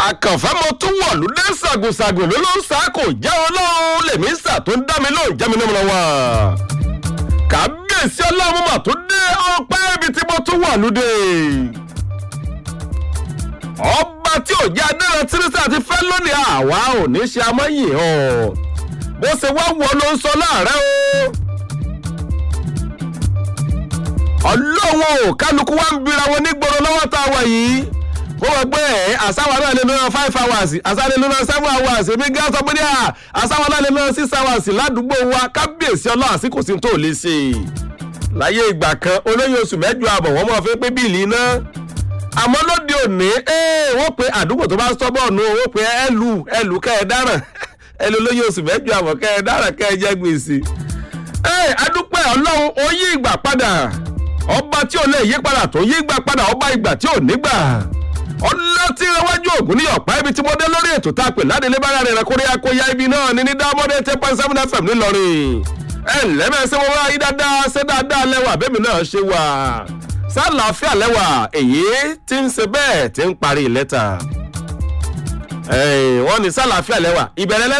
àkànfẹ́ mo tún wọ̀lú dé ṣàgùnṣàgùn ló ló ń sá kò jẹ́ ọlọ́run lèmi ń sà tó ń dá mi lóhùn jẹ́ mi náà wá. kábíyèsí ọlọ́run mà tó dé ọpẹ́ ibi tí mo tún wọ̀lú dé. ọba tí ò jẹ́ adéran tírísà ti fẹ́ lónìí àwa ò ní ṣe amọ́yìn ọ̀ bó ṣe wá wọ ló ń sọ láàárẹ̀ o. ọlọ́run ò kálukú wá ń bira wọn nígboro lọ́wọ́ tá a wà yìí ó wọ pé ẹ àsáwọn náà lè lọ́nà five hours àsáwọn lè lọ́nà seven hours èmi gán sọ pé ní à àsáwọn náà lè lọ́nà six hours ládùúgbò wa kábíyèsí ọlọ́run àsìkò sí tó lè ṣe. láyé ìgbà kan olóyè oṣù mẹ́jọ àbọ̀ wọ́n mọ̀ fẹ́ pé bíìlì iná àmọ́ lóde òní wọ́n pe àdúgbò tó bá sọ́bọ̀nù wọ́n pe ẹlù ẹlù kẹ́ ẹ dáràn ẹlù olóyè oṣù mẹ́jọ àbọ̀ kẹ́ ẹ dáràn kẹ́ ẹ jẹ́ gbèsè. adúpẹ́ ọlọ́run ó yí ìgbà padà ọba tí ò lè yí padà tó yí ìgbà padà ọba ìgbà tí ò nígbà ọlọ́tí iwájú ògùn ní ọ̀pá ibi tí mo dé lórí ètò tá a pè ládélé bára rẹ̀ kórè akóyá ibi náà ní ní dámọ́dé ten point seven fm ńìlọrin ẹ ǹlẹ́ bẹ́ẹ̀ sẹ́ wọ́n wá yí dáadáa ṣé dáadáa lẹ́wà bẹ́ẹ̀mi náà ṣe wà sálàáfíà lẹ́wà èyí tí ń ṣe bẹ́ẹ̀ tí ń parí lẹ́tà wọ́n ní sálàáfíà lẹ́wà ìbẹ̀rẹ̀ lẹ́tà.